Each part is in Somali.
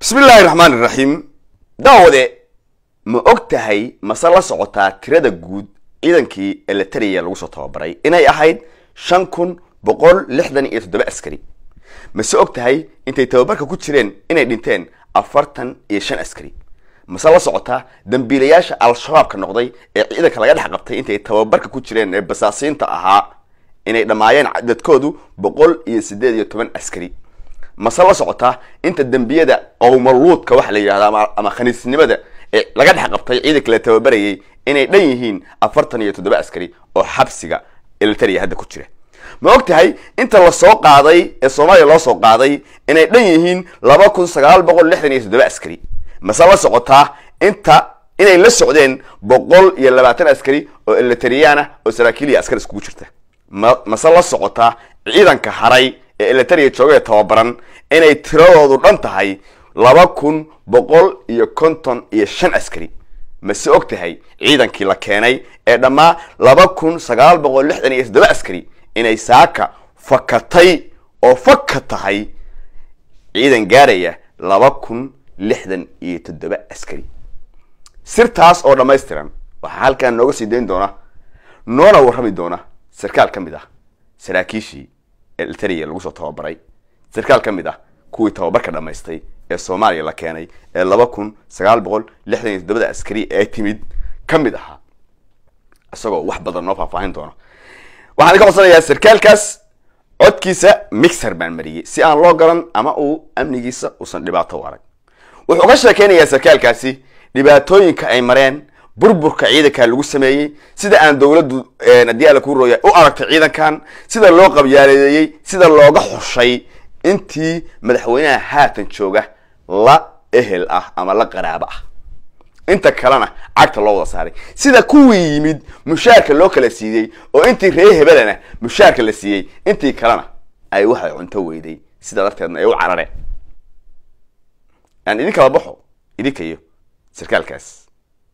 bismi illaahi raxmaan iraxiim daawade ma og tahay mase la socotaa tirada guud ciidankii eletariya lagu soo tababaray inay ahayd shan kun boqol lixdan iyo toddoba askari mase og tahay intay tababarka ku jireen inay dhinteen afartan iyo shan askari mase la socotaa dambiilayaasha al-shabaabka noqday ee ciidanka laga dhex qabtay intay tababarka ku jireen ee basaasiinta ahaa inay dhammaayeen cadadkoodu boqol iyo siddeed iyo toban askari mase la socotaa inta dembiyada qowmaluudka waxa la yidhahda ama khaniisnimada ee laga dhex qabtay ciidanka la tababarayay inay dhan yihiin afartan iyo toddoba askari oo xabsiga elitariya hadda ku jira ma og tahay inta la soo qaaday ee soomaaliya loo soo qaaday inay dhan yihiin laba kun sagaal boqol lixdan iyo toddoba askari mase la socotaa inta inay la socdeen boqol iyo labaatan askari oo elitariyaana oo saraakiiliya askar iskugu jirta ma mase la socotaa ciidanka haray ee elitariya jooga ee tababaran inay tiradoodu dhan tahay laba kun boqol iyo konton iyo shan askari mase og tahay ciidankii la keenay ee dhammaa laba kun sagaal boqol lixdan iyo toddoba askari inay saaka fakatay oo faka tahay ciidan gaaraya laba kun lixdan iyo toddoba askari sirtaas oo dhammaystiran waxaa halkan nooga sii dayn doona noona warrami doona sarkaal ka mid ah saraakiishii elitariya lagu soo tababaray sarkaal ka mid ah kuwii tababarka dhammaystay ee soomaaliya la keenay ee laba kun sagaal boqol lixdan iyo toddobada askari ee timid ka mid ahaa isagoo wax badan noo faahfaahin doona waxaan ka codsanayaa sarkaalkaas codkiisa mixer baan mariyey si aan loo garan ama uu amnigiisa uusan dhibaato u arag wuxuu ka sheekeynayaa sarkaalkaasi dhibaatooyinka ay mareen burburka ciidanka lagu sameeyey sida aan dowladdu haddii alla kuu rooya u aragtay ciidankan sida loo qabyaaleeyey sida looga xushay intii madaxweynaha haatan jooga la ehel ah ama la qaraabo ah inta kalena cagta loo wada saaray sida kuwii yimid mushaarka loo kala siiyey oo intii ree hebelana mushaarka la siiyey intii kalena ay waxay cunto weyday sida darteedna ay u carareen aan idin kala baxo idinka iyo sarkaalkaas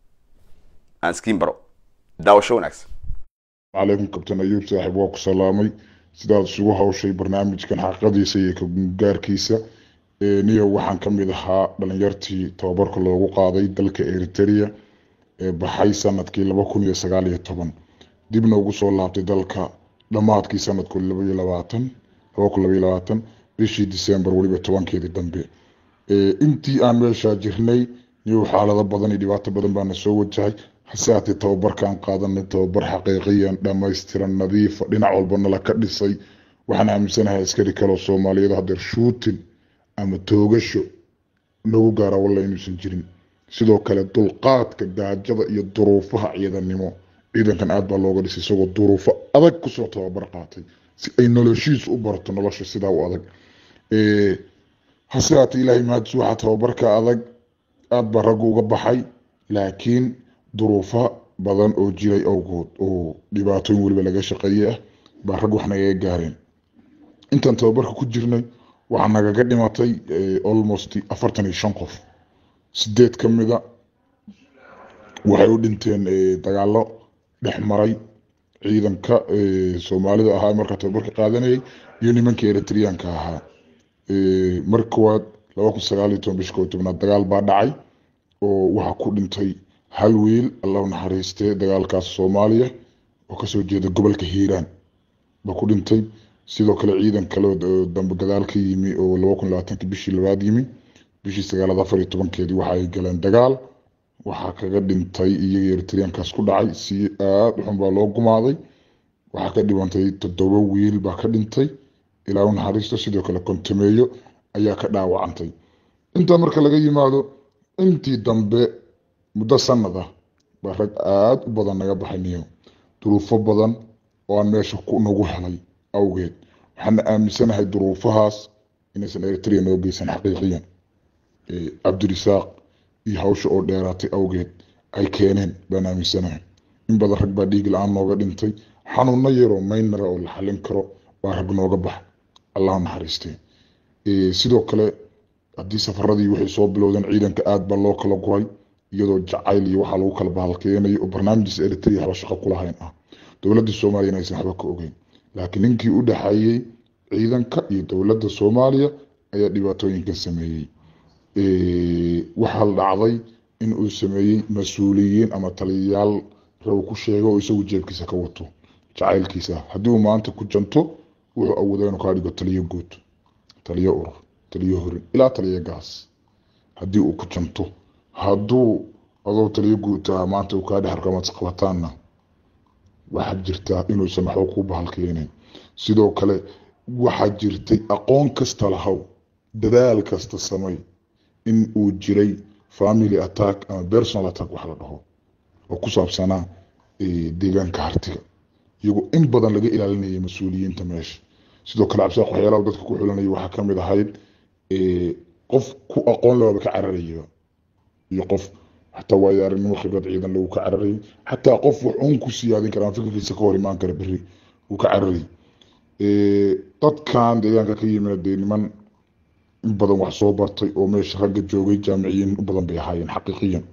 aan iskiin baro daawasho wanaagsan calaykum kabtan ayuub saaxiib waa ku salaamay sidaad isugu hawshay barnaamijkan xaqadiisa iyo kagaarkiisa niyo waxaan ka mid ahaa dhalinyartii tababarka loogu qaaday dalka eritrea ee baxay sanadkii laba kun iyo sagaal iyo toban dibna ugu soo laabtay dalka dhammaadkii sanadku labaiyo labaatan laba kun labaiyo labaatan bishii december weliba tobankeedii dambe intii aan meeshaa jirnay niyo xaalado badan iyo dhibaato badan baana soo wajahay hase haatee tababarkaan qaadanay tababar xaqiiqiyan dhammaystiran nadiifa dhinac walba nala ka dhisay waxaan aaminsanahay askari kaleo soomaaliyeed hadeer shuutin ama toogasho nagu gaara walla inuusan jirin sidoo kale dulqaadka gaajada iyo duruufaha ciidanimo ciidankan aad baa looga dhisay isagoo duruufo adag kusoo tababar qaatay si ay noloshiisu u barto nolosha sidaa u adag hase haatee ilaahay mahadis waxaa tababarka adag aad baa raggu uga baxay laakiin duruufo badan oo jiray awgood oo dhibaatooyin weliba laga shaqeeye ah baa rag wax nagaga gaareen intaan tababarka ku jirnay waxaa nagaga dhimatay almost afartan iyo shan qof sideed ka mida waxay u dhinteen dagaalo dhex maray ciidanka soomaalida ahaa markaa tababarka qaadanayay iyo nimankii eritreanka ahaa mar koowaad laba kun sagaal iyo toban bish koo tobnaad dagaal baa dhacay oo waxaa ku dhintay hal wiil allahu naxariistee dagaalkaas soomaaliya oo kasoo jeeda gobolka hiiraan baa ku dhintay sidoo kale ciidan kale dambe gadaal ka yimi oo laba kun labaatanki bishii labaad yimi bishii sagaalaad afar iyo tobankeedii waxa ay galeen dagaal waxaa kaga dhintay iyagii eritreankaas ku dhacay si aad u xun baa loo gumaaday waxaa ka dhibantay toddoba wiil baa ka dhintay ilaa u naxariisto sidoo kale kontameeyo ayaa ka dhaawacantay intaa marka laga yimaado intii dambe muddo sanad ah baa rag aada u badan naga baxay niyo duruufo badan oo aan meesha nagu helay awgeed waxaana aaminsanahay duruufahaas inaysan eritrea noo geysan xaqiiqiyan cabdirisaaq iyo hawsha oo dheeraatay awgeed ay keeneen baan aaminsanahay in badan rag baa dhiig la-aan nooga dhintay xanuuno yaroo maynara oo la xalin karo baa rag nooga baxa allahu naxariistee sidoo kale haddii safaradii waxay soo bilowdeen ciidanka aad baa loo kala guray iyadoo jacayl iyo waxaa lagu kala bahalkeenayo oo barnaamijkiisa eritrea waxba shaqo kulahayn ah dowladda soomaaliya aysan waxba ka ogeyn laakiin ninkii u dhexeeyey ciidanka iyo dowladda soomaaliya ayaa dhibaatooyinkan sameeyey waxaa la dhacday in uu sameeyey mas-uuliyiin ama taliyayaal raw ku sheego oo isagu jeebkiisa ka wato jacaylkiisa haddii uu maanta ku janto wuxuu awoodaa inuu kaa dhigo taliyo guud taliyo urur taliyo horin ilaa taliyo gaas haddii uu ku janto hadduu adoo taliyo guud taha maanta uu kaa dhex arko ama isqabataanna waxaa jirtaa inuusan waxba ku bahalkeenin sidoo kale waxaa jirtay aqoon kasta lahow dadaal kasta samay in uu jiray family attack ama personal attack wax la dhaho oo ku saabsanaa deegaanka hartiga iyagoo in badan laga ilaalinayay mas-uuliyiinta meesha sidoo kale cabsaaq waxyaalaha dadka ku xulanaya waxaa kamid ahayd qof ku aqoon lehaba ka cararayaba iyo qof xataa waayo aragnimo khibrad ciidan lagu ka cararayay xataa qof wax uun ku siyaadin kara ama fikirkiisa ka hor imaan kara berri uu ka cararayay dadkan deegaanka ka yimid dee niman in badan wax soo bartay oo meesha ragga joogay jaamiciyiin u badan bay ahaayeen xaqiiqiyan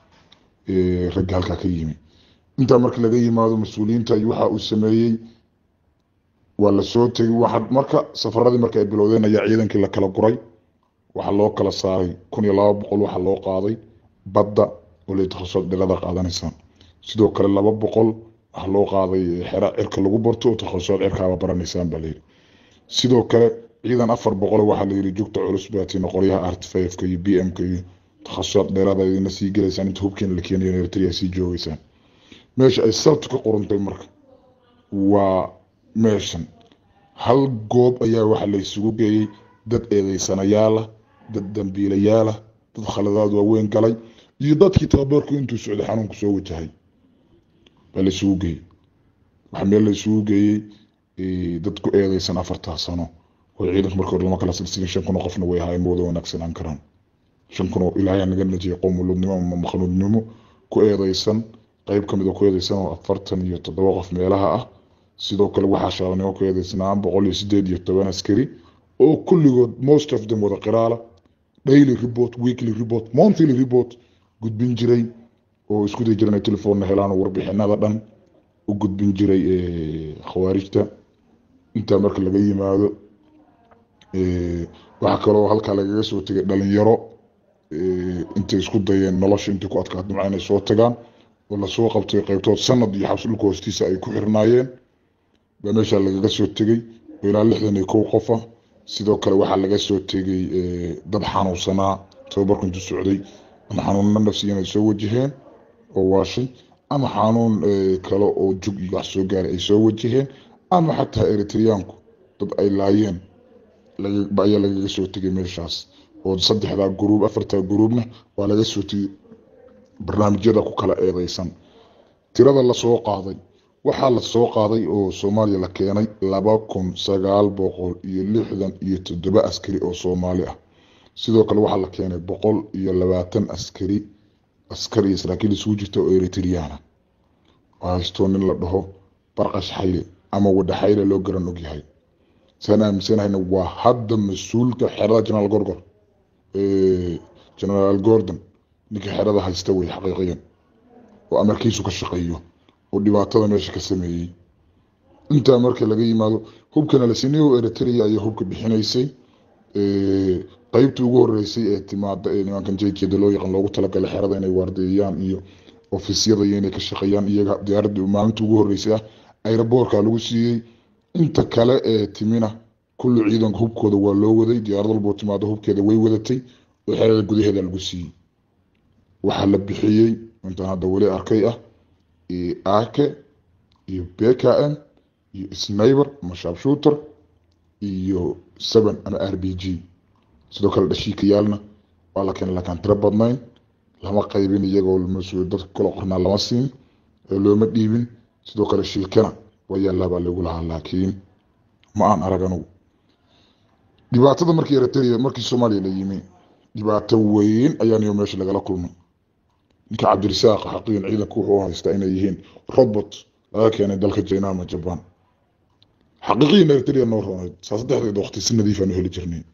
ragga halkaa ka yimi intaa marka laga yimaado mas-uuliyiinta iyo waxa uu sameeyey waa la soo tegay waxa marka safaradii marka ay bilowdeen ayaa ciidankii la kala guray waxaa loo kala saaray kun iyo laba boqol waxaa loo qaaday badda oo lay takhasusad dhirada qaadanaysaan sidoo kale laba boqol waxaa loo qaaday xera cirka lagu barto oo takhasusad cirkaaba baranaysaan baa layidhi sidoo kale ciidan afar boqol waxaa layidhi jugta culus baatiin qoryaha artifafka iyo b m-ka iyo takhasusad dheerada idina sii gelaysaan inta hubkeena la keenayo eritrea sii joogeysaan meesha ay sabtu ka qorantay marka waa meeshan hal goob ayaa waxaa la isugu geeyey dad eedeysanayaala dad dambiilayaala dad khaladaad waaweyn galay iyo dadkii tababarku intuu socday xanuunku soo wajahay baa la isugu geeyey waxaa meel la isugu geeyey dad ku eedeysan afartaa sano oo ciidanka marka hore lama kala silsigin shan kun oo qofna way ahaayeen mawada wanaagsanaan karaan shan kun oo ilaahay naga najiyay qowmuluudnimo ama makhluudnimo ku eedeysan qayb kamid oo ku eedeysan oo afartan iyo toddoba qof meelaha ah sidoo kale waxaa shaabanimo ku eedeysnaan boqol iyo sideed iyo toban askari oo kulligood most of them wada qiraala daily report weekly report monthly report gudbin jiray oo isku day jiran ay telefoonna helaan oo warbixinada dhan u gudbin jiray khawaarijta intaa marka laga yimaado waxaa kaloo halkaa lagaga soo tegay dhalinyaro intay isku dayeen nolosha intay ku adkaat nimca inay soo tagaan oo lasoo qabtay qaybtood sanad iyo xabsi dhulka hoostiisa ay ku xirnaayeen baa meeshaa lagaga soo tegey oo ilaa lixdan iyo kow qof ah sidoo kale waxaa laga soo tegey dad xanuunsanaa tababarku intuu socday ama xanuunna nafsiyan ay soo wajaheen oo waashay ama xanuun kale oo jug iyo wax soo gaaray ay soo wajaheen ama xataa eritreyaanku dad ay laayeen ayaa lagaga soo tegay meeshaas oo saddexdaa guruub afartaa guruubna waa laga soo tegey barnaamijyada ku kala eedeysan tirada lasoo qaaday waxaa la soo qaaday oo soomaaliya la keenay laba kun sagaal boqol iyo lixdan iyo toddoba askari oo soomaali ah sidoo kale waxaa la keenay boqol iyo labaatan askari askar iyo saraakiil isugu jirta oo eritriyaana haystoo nin la dhaho barqash xayle ama wadha xayle loo garan ogyahay saan aaminsanahayna waa hadda mas-uulka xerada generaal gorgor generaal gordon ninka xerada haysta wey xaqiiqiyan oo amarkiisu ka shaqeeyo oo dhibaatada meesha ka sameeyey intaa marka laga yimaado hubkana la sinay oo eritrea ayaa hubka bixinaysay qaybtii ugu horeysay ee timaada ee nimankan jkeeda loo yaqaan loogu talagalay xerada inay waardeeyaan iyo ofisyada iyo inay ka shaqeeyaan iyaga diyaaradda maalinta ugu horeysay ah aeroboorka lagu siiyey inta kale ee timina kulli ciidanka hubkooda waa loo waday diyaarad walboo timaado hubkeeda way wadatay oo xerada gudaheeda lagu siiyey waxaa la bixiyey intaan hadda weli arkay ah ake iyo bkm iyo sniber ama shabshooter iyo seven ama r b g sidoo kale dhashiikayaalna waa la keenay lakaan tiro badnayn lama qaybin iyagoo dadka kala qornaa lama siin looma dhiibin sidoo kale shilkana waa yaallaa baa lagu lahaa laakiin ma aan arag anugu dhibaatada markii eritrea markii soomaaliya la yimi dhibaato weyn ayaaniyo meesha lagala kulmay ninka cabdirisaaq xaqiyan ciidanku wuxuu haystaa inay yihiin robot laga keenay dalka china ama jaban xaqiiqiyan eritrea noo roonayd saa saddexdeeda waqti si nadiif aanu heli jirnay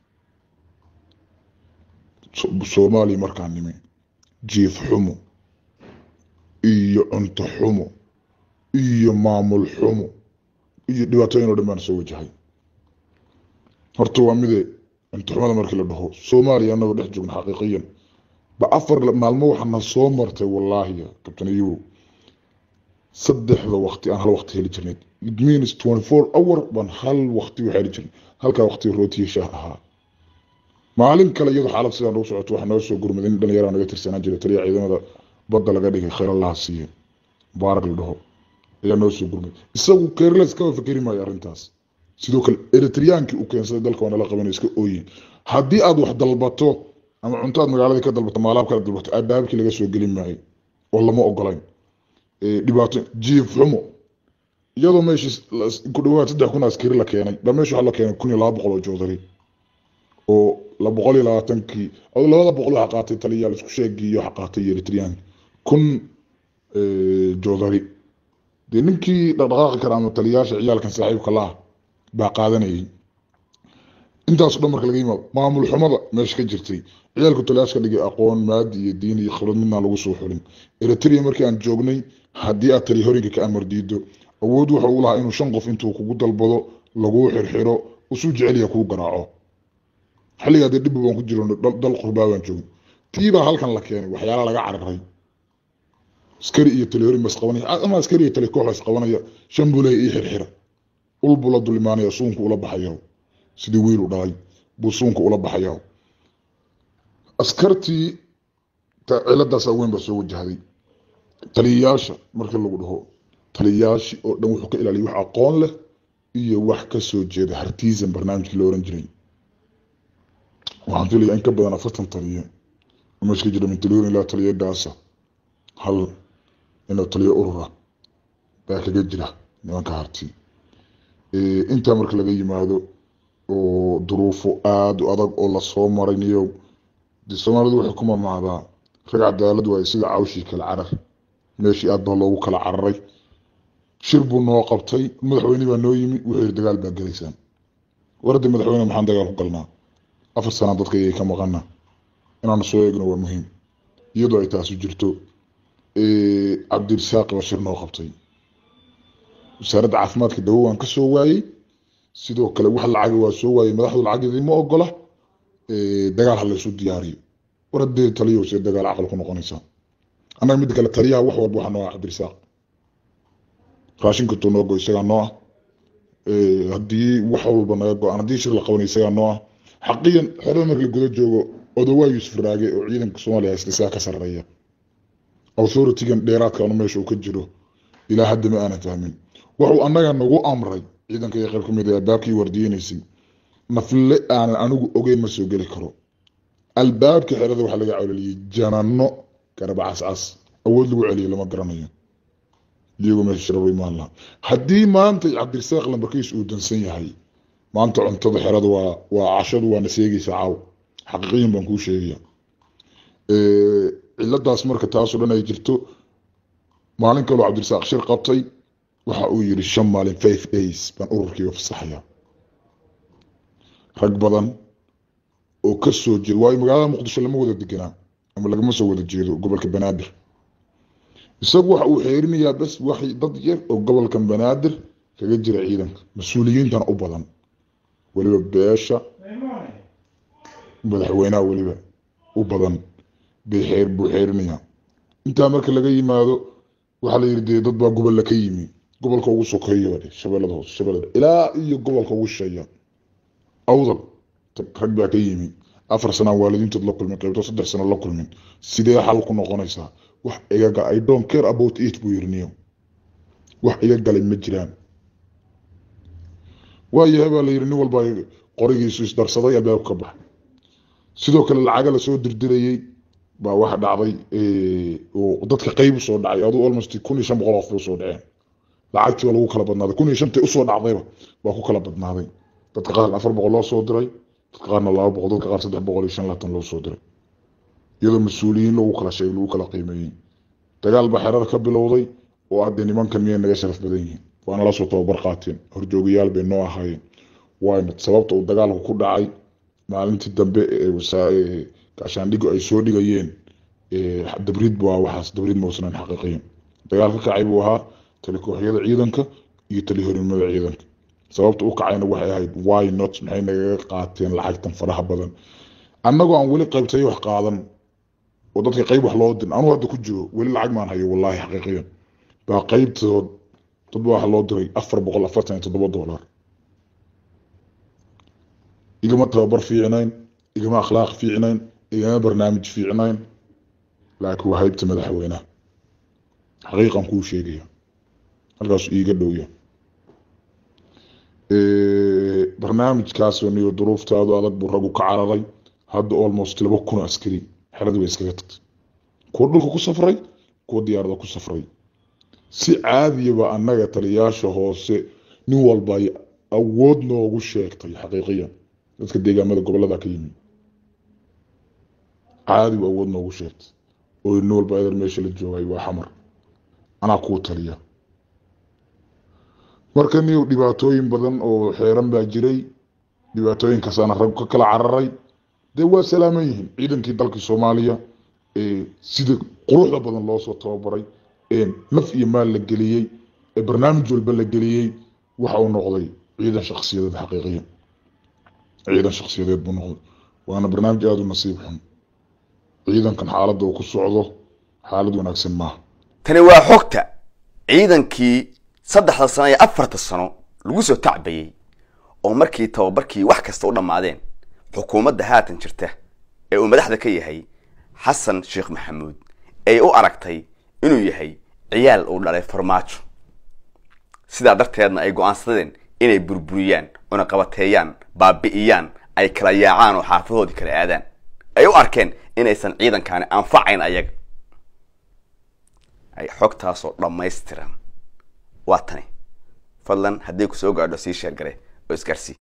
soomaaliya markaan nimi jiif xumo iyo cunto xumo iyo maamul xumo iyo dhibaatooyin oo dhan baan soo wajahay horta waa mide cuntoxumada markii la dhaho soomaaliya anagoo dhex joogna xaqiiqiyan ba afar maalmo waxaana soo martay wallaahi kabtaniyo saddexda waqti aan hal waqti heli jirnay it means twenty four hour baan hal waqti u heli jirnay halkaa waqti rootiyo shaah ahaa maalin kale iyadoo xaalad sidaa nagu socoto waxaa noo soo gurmaday nin dhalinyara naga tirsanaan jiray taliya ciidamada badda laga dhigay khayr allaha siiye mubaarak la dhaho ayaa noo soo gurmaday isagu keerles kama fikeri maayo arrintaas sidoo kale eritriyaankii uu keensaday dalka waa nala qabanay iska ooyin haddii aad wax dalbato ama cunto aad magaaladii ka dalbato maalaab kala dalbato albaabkii laga soo gelin maayo oo lama ogolayn dhibaato jiif xumo iyadoo meeshii ku dhawaad saddex kun askari la keenay baa meesha waxaa la keenay kun iyo laba boqol oo joodari oo la boqol iyo labaatankii labada boqol waxa qaatay taliyaal isku sheegii waxa qaatay eritriyaanki kun joodari dee ninkii dhaqdhaqaaqi kara ama taliyaasha ciyaalkan saaxiibka laha baa qaadanayay intaaso dhan marka laga yimaado maamul xumada meesha ka jirtay ciyaalku taliyaasha ka dhigay aqoon maadi iyo diin iyo khibrad midnaan lagu soo xulin eritrea markii aan joognay haddii aad taliya horinka ka amar diido awood wuxuu u lahaa inuu shan qof intuu kugu dalbado laguu xirxiro usuu jeceliya kuu garaaco xilligaa dee dhibba baan ku jiro dal qurbaa baan joogay tiibaa halkan la keenay waxyaala laga cararay askari iyo tali horin bas qabanaya ama askari iyo tali koox bas qabanaya shan buu leeya ii xirxira ul buu la dulimaanaya suunku ula baxaya sidii wiil u dhalay buu suunka ula baxaya askartii ciladaas weyn baa soo wajahday taliyayaasha markii lagu dhaho taliyayaashii oo dhan wuxuu ka ilaaliyay wax aqoon leh iyo wax ka soo jeeda hartiisan barnaamijkii la oran jiray waxaan filaya in ka badan afartan taliye meesha ka jira min taliyoon ilaa taliye daasa hal inuu taliyo urura baa kaga jira nimanka harti intaa marka laga yimaado oo duruufo aada u adag oo lasoo maray niyow dee soomaalidu waxay ku mamaadaa rag cadaalad waaye sida cawshii kala carar meeshii aad baa loogu kala cararay shir buu noo qabtay madaxweyne baa noo yimi wuxuu yidhi dagaal baa gelaysaan warada madaxweyne maxaan dagaal ku galnaa afar sanaa dadka ayay ka maqana inaanu soo eegno waa muhiim iyadoo ay taasu jirto cabdirisaaq baa shir noo qabtay wasaaradda caafimaadka dawo waan ka soo waayey sidoo kale wax lacaga waa soo waayey madaxdu lacageedii ma ogola dagaal ha laysu diyaariyo war haddee taliyo see dagaal caqal ku noqonaysaa annaga midda kale taliyaha wax walba waxa noo ah cabdirisaaq raashinka tuu noo go isagaa noo ah haddii wax walba naga go-aan haddii shir la qabanay isagaa noo ah xaqiyan xerada marka la guda joogo odawaa yuusuf raage oo ciidanka soomaaliya haysta isagaa ka sarreeya authoritygan dheeraadkaanu meesha uu ka jiro ilaa hadda ma aanan fahmin wuxuu annaga nagu amray ciidanka iyo qayb ka mid ah albaabkii wardiyeynaysay nafle aanan anigu ogeyn ma soo geli karo albaabka xerada waxaa laga cololiyey janano garaba cascas awood lagu celiyo lama garanayo iyagoo meesha shirar imaan laha haddii maanta cabdirisaaq lambarkiis uu dansan yahay maanta cuntada xerada waa waa cashadu waana seegaysaa caaw xaqiiqiyan baan kuu sheegaya ciladaas marka taasoo dhan ay jirto maalin kaloo cabdirisaaq shir qabtay waxa uu yidhi shan maalin five days baan ururkiiga fasaxaya rag badan oo ka soo jeeda waayo magaalada muqdisho lama wada deganaa ama lagama soo wada jeedo gobolka banaadir isagu waxa uu xeerinayaa bas wax dad yar oo gobolkan banaadir kaga jira ciidanka mas-uuliyiintana u badan weliba beesha madaxweynaha weliba u badan bay xeer buu xeerinayaa intaa marka laga yimaado waxaa la yidhi dee dad baa gobolla ka yimi gobolka ugu sokeeya dhe shabeellada hoose shabeellada ilaa iyo gobolka ugu shisheeya awdal rag baa ka yimi afar sanaa waalidiintood la kulmin qaybto saddex sano la kulmin sidee xal ku noqonaysaa wax iga gal i don't care about it buu yidhi niyo wax iga galay ma jiraan waayahay baa la yidhi nin walba qorigiisu isdarsaday albaabka ka bax sidoo kale lacaga lasoo dirdirayey baa waxa dhacday oo dadka qayb usoo dhacay aduu almost kun iyo shan boqol qof usoo dhaceen lacagtii baa lagu kala badnaaday kun iyo shantii usoo dhacdayba baa ku kala badnaaday dadka qaar afar boqol loo soo diray dadka qaarna laba boqol dadka qaar saddex boqol iyo shan laatan loo soo diray iyadoo mas-uuliyiin lagu kala sheegay lagu kala qiimeeyey dagaal baa xerada ka bilowday oo hadde nimankan miyay naga sharaf badan yihiin waana lasoo tababar qaateen horjoogayaal bay noo ahaayeen waana sababta uu dagaalku ku dhacay maalintii dambe ee gaashaandhigo ay soo dhigayeen dabriid baa waxaas dabriid mausanan xaqiiqiyan dagaal ka kacay buu ahaa tali kooxyada ciidanka iyo tali horimada ciidanka sababta u kacayna waxay ahayd why not maxay nagaga qaateen lacagtan faraha badan annagoo aan weli qaybtay wax qaadan oo dadka qayb wax loo dirin anuu hadda ku jiro weli lacag maan hayo wallaahi xaqiiqiyan baa qaybtood dad baa waxa loo diray afar boqol afartan iyo toddoba dollar igama tababar fiicnayn igama akhlaaq fiicnayn igama barnaamij fiicnayn laakiin waa haybta madaxweynaha xaqiiqan kuu sheegaya halkaasu iiga dhowya barnaamijkaasoo niyo duruuftaadu adag buu raggu ka cararay hadda almost laba kun askari xeradii bay iskaga tagtay kuwa dhulka ku safray kuwa diyaarada ku safray si caadiyaba annaga taliyaasha hoose nin walba ay awood noogu sheegtay xaqiiqiyan dadka deegaamada gobolada ka yimi caadibu awood noogu sheegtay oo nin walba eeder meesha la joogay waa xamar anaa kuu taliya marka niyow dhibaatooyin badan oo xeeran baa jiray dhibaatooyinkaasana rag ka kala cararay dee waa salaaman yihiin ciidankii dalka soomaaliya sida quruxda badan loosoo tababaray naf iyo maal la geliyey ee barnaamij walba la geliyey waxa uu noqday ciidan shaksiyadeed xaqiiqiya ciidan shaksiyadeed buu noqday waana barnaamij aada u nasiib xun ciidankan xaaladda uu ku socdo xaalad wanaagsan maaha tani waa xogta ciidankii saddexda sano iyo afarta sano lagu soo tacbayey oo markii tababarkii wax kasta u dhammaadeen xukuumadda haatan jirta ee uu madaxda ka yahay xasan sheekh maxamuud ay u aragtay inuu yahay ciyaal uu dhalay farmaajo sidaa darteedna ay go-aansadeen inay burburiyaan cunaqabateeyaan baabi'iyaan ay kala yaacaan oo xaafadoodii kala aadaan ay u arkeen inaysan ciidankaani anfacayn ayaga ay xogtaasoo dhammaystiran waa tani fadlan haddii ku soo gaadho sii sheergare oo isgaarsii